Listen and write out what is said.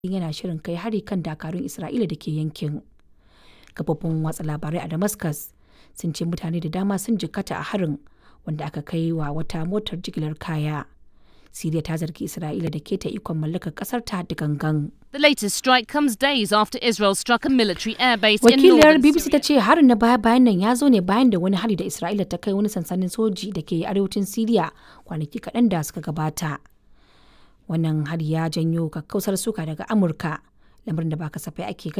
yana shirin kai hari kan dakarun Isra'ila da ke yankin. Kafofin watsa labarai a Damascus sun ce mutane da dama sun jikkata a harin wanda aka kai wa wata motar jigilar kaya. Siriya ta zargi Isra'ila da keta ikon mallakar kasar ta da gangan. The latest strike comes days after Israel struck a military airbase in Wakiliyar northern BBC ta Syria. ce harin na baya bayan nan ya zo ne bayan da wani hari da Isra'ila ta kai wani sansanin soji da ke arewacin Siriya kwanaki kaɗan da suka gabata. Wannan hari ya janyo kakkausar suka daga Amurka, lamarin da ba kasafai ake